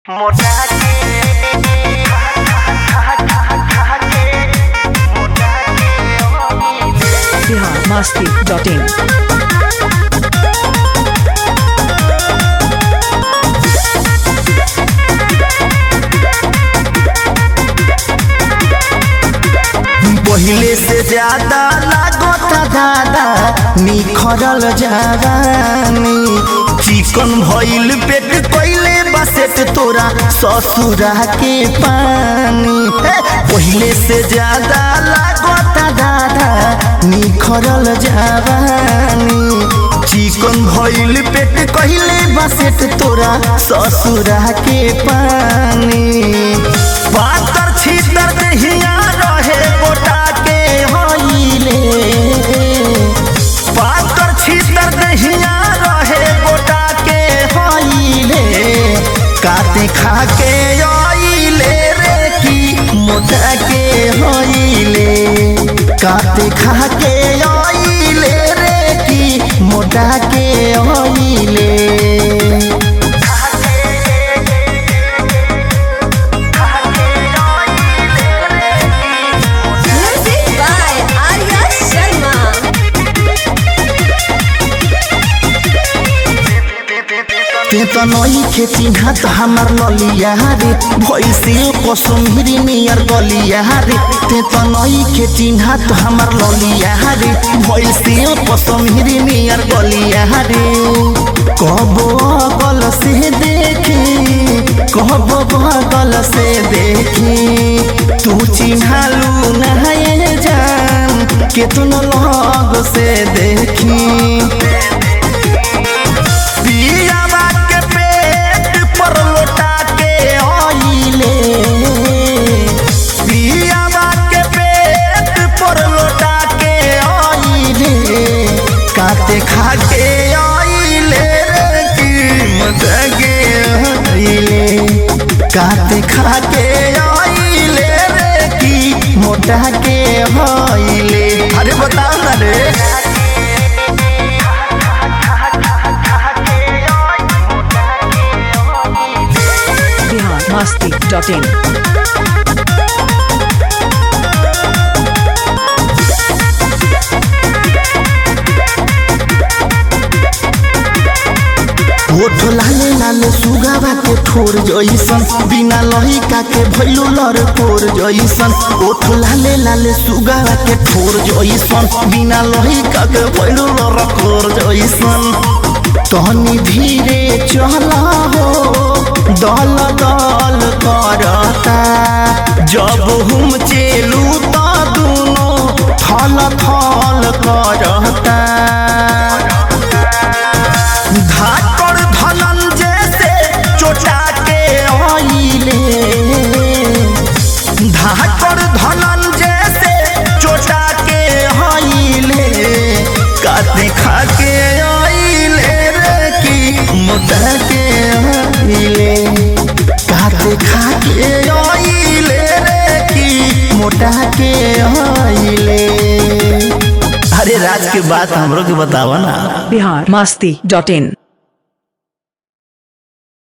मोटा के खा खा खा खा के मोटा के बिहार मस्ती डॉट इन पहिले से ज्यादा लागता दादा निखरल जवानी चिकन भइल पेट पहिले बसेट तोरा ससुरा के पानी हे, पहिले से ज्यादा लागता दादा निखरल जवानी चिकन भइल पेट कहिले बसेट तोरा ससुरा के पानी पातर छीतर दहिया रहे गोटा के हईले पातर छीतर दहिया रहे गोटा के हईले काते खा के आइले रे की मोटा के हईले काते खा के आइले रे की मोटा के हईले Music by Arya Sharma. ते त नई खेती हाथ हमार ललिया रे भैसे कसुमहिरी नियर गलिया रे ते त नई खेती हाथ हमार ललिया रे भैसे कसुमहिरी नियर गलिया रे कबो बगल से देखी कबो बगल से देखी तू चिन्हालू नहाए जान केतनो लग से देखी पियावा के पेट पर लोटा के आइले पियावा के पेट पर लोटा के आइले काते खा के आइले रे की मजा के आइले काते खा के आइले रे की मोटा के आइले अरे बता ना रे बिहार मस्ती डॉट इन ओठ लाले लाले सुगावा के ठोर जइसन बिना लहिका के भइलो लर कोर जइसन ओठ लाले लाले सुगावा के ठोर जइसन बिना लहिका के भइलो लर कोर जइसन तहनी धीरे चला हो दल दल करता जब हम चेलू त दुनो थल थल करता धाकड़ धनंजय से चोटा के आइले धाकड़ धनंजय से चोटा के आइले काते खा के आइले रे की मोटा के आइले काते खा के आइले रे की मोटा के आइले अरे राज के बात हमरो के बतावा ना बिहार मस्ती डॉट इन